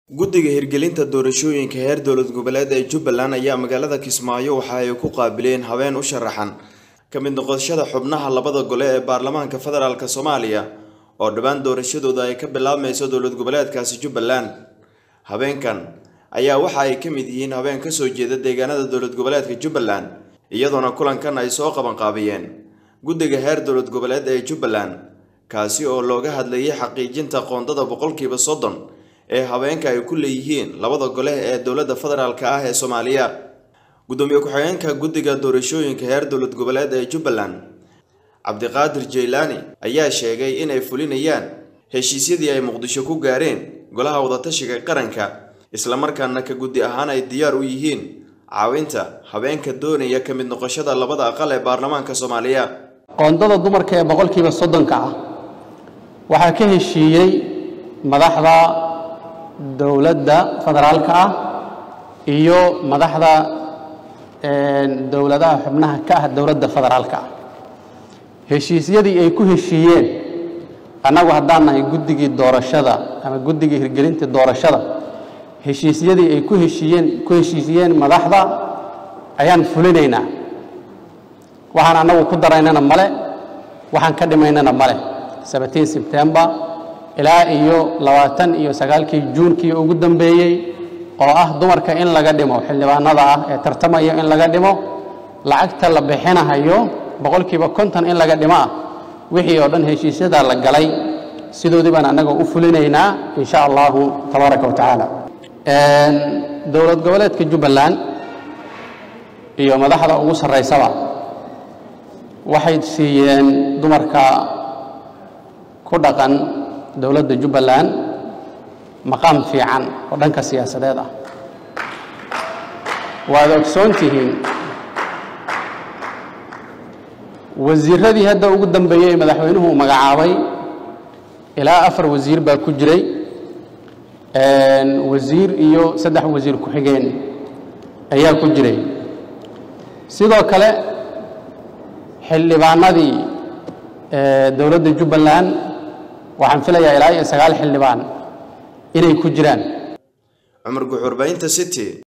guddiga hirgelinta doorashooyinka heer dowlad goboleed ee jubbaland ayaa magaalada kismaayo waxa ay ku qaabileen habeen u sharaxan ka mid noqoshada xubnaha labada gole ee baarlamaanka federaalk soomaaliya oo dhowaan doorashadooda ay ka bilaabmayso dowlad goboleedkaasi jubbaland habeenkan ayaa waxa ay ka mid yihiin habeen kasoo jeeda deegaanada dowlad goboleedka jubbaland iyadoona kulankan ay soo qabanqaabiyeen guddiga heer dowlad goboleed ee jubbaland kaasi oo looga hadlayay xaqiijinta qoondada boqolkiiba soddon ee habeenka ay ku leeyihiin labada gole ee dowladda federaalk ah ee soomaaliya guddoomiye ku-xigeenka guddiga doorashooyinka heer dowlad goboleed ee jubbaland cabdiqaadir jeylaani ayaa sheegay inay fulinayaan heshiisyadii ay muqdisho ku gaareen golaha wadatashiga qaranka islamarkaana ka guddi ahaan ay diyaar u yihiin caawinta habeenka doonaya ka mid noqoshada labada aqal ee baarlamaanka soomaaliya qoondada dumarka ee boqolkiiba soddonka ah waxaa ka heshiiyey madaxda dowladda federaalka ah iyo madaxda dowladaha xubnaha ka ah dowladda federaalka ah heshiisyadii ay ku heshiiyeen annagu haddaan nahay guddigii doorashada ama guddigii hirgelinta doorashada heshiisyadii ay ku heshiiyeen ku heshiisiyeen madaxda ayaan fulinaynaa waxaan annagu ku daraynana male waxaan ka dhimaynana male seventeen sebtembar ilaa iyo labaatan iyo sagaalkii juunkii ugu dambeeyey oo ah dumarka in laga dhimo xildhibaanada ah ee tartamaya in laga dhimo lacagta la bixinahayo boqolkiiba konton in laga dhimo ah wixii oo dhan heshiisyadaa la galay sidoodii baan annaga u fulinaynaa in sha allahu tabaaraka wa tacaala dowlad goboleedka jubbaland iyo madaxda ugu sarraysaba waxay siiyeen dumarka ku dhaqan dowladda jubbaland maqaam fiican oo dhanka siyaasadeed ah waad ogsoon tihiin wasiiradii hadda ugu dambeeyey ee madaxweynuhu uu magacaabay ilaa afar wasiir baa ku jiray wasiir iyo saddex wasiir ku-xigeen ayaa ku jiray sidoo kale xildhibaanadii dowladda jubbaland waxaan filayaa ilaa iyo sagaal xildhibaan inay ku jiraan cumar guxuurbaynta city